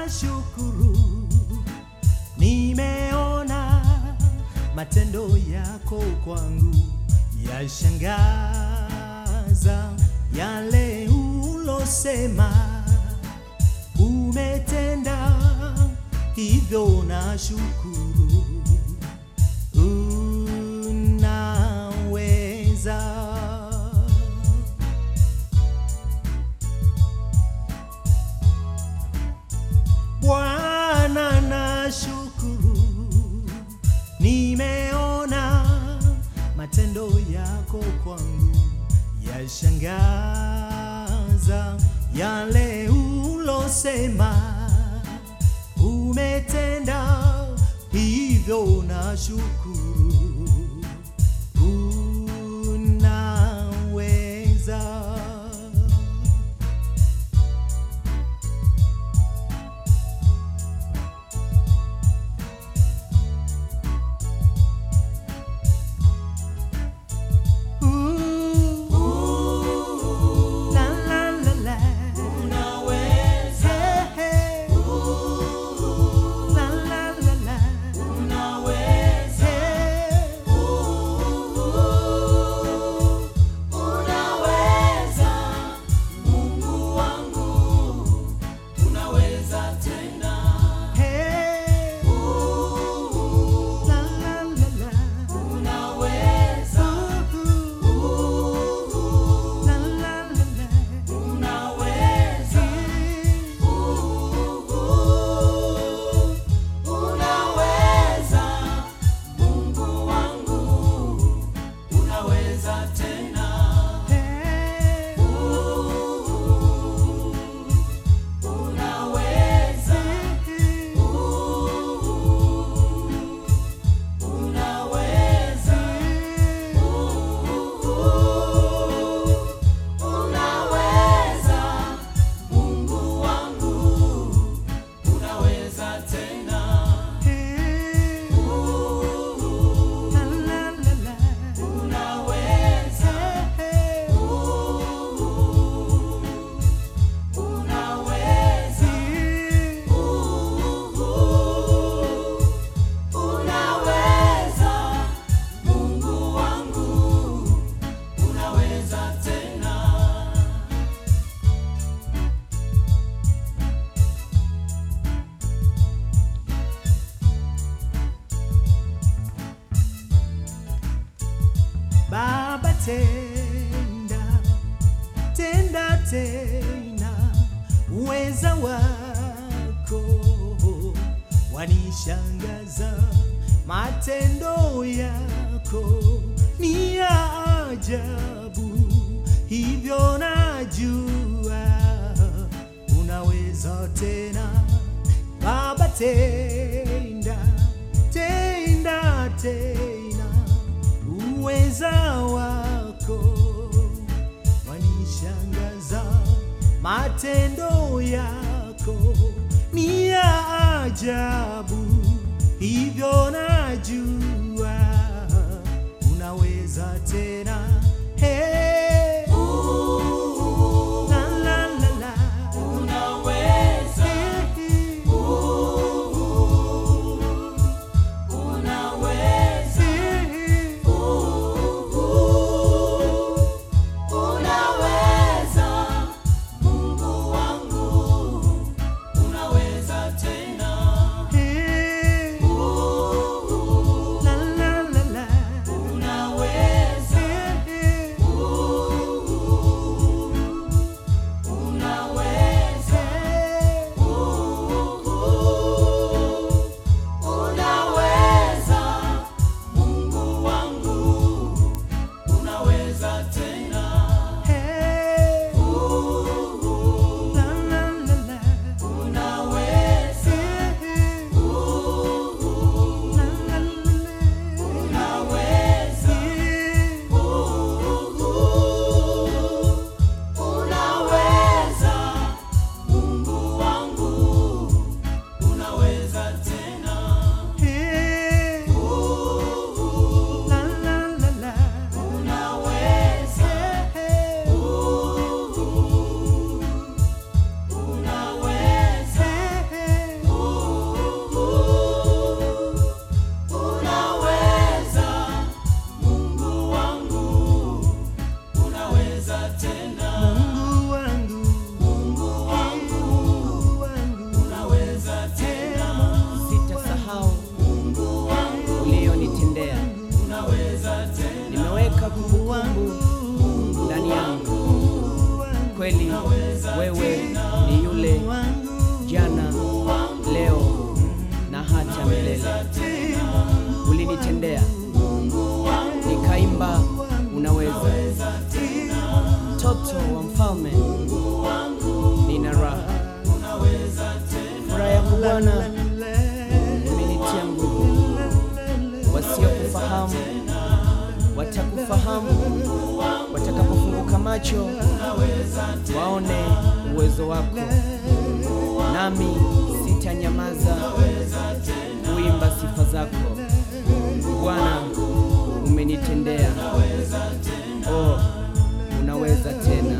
nashukuru, nimeona matendo yako kwangu yashangaza, yale ulosema umetenda, hivyo nashukuru. Unaweza. Bwana nashukuru, nimeona matendo yako kwangu yashangaza, yale ulosema umetenda, hivyo nashukuru. Unaweza. Ooh, la la la la. Hey, hey. La la la la. Hey. Hey. La la la la. Ooh. La la la la. Hey. Hey. Hey. Hey. La la la la. Hey. Hey. Baba tenda, tenda tena, uweza wako wanishangaza, matendo yako ni ya ajabu, hivyo najua unaweza tena. Baba tenda, tenda tena, uweza wako wanishangaza, matendo yako ni ya ajabu, hivyo najua unaweza tena. Hey. La, la, la, la. Hey. Hey. Hey. La, la, la, la. Hey. umeweka kumbukumbu ndani yangu. Kweli wewe ni yule jana, leo na hata milele. Ulinitendea nikaimba, unaweza. Mtoto wa mfalme, nina raha, furaha yako Bwana imenitia nguvu. Wasiokufahamu watakufahamu watakapofunguka macho waone uwezo wako, nami sitanyamaza kuimba sifa zako. Bwana, umenitendea, oh, unaweza tena.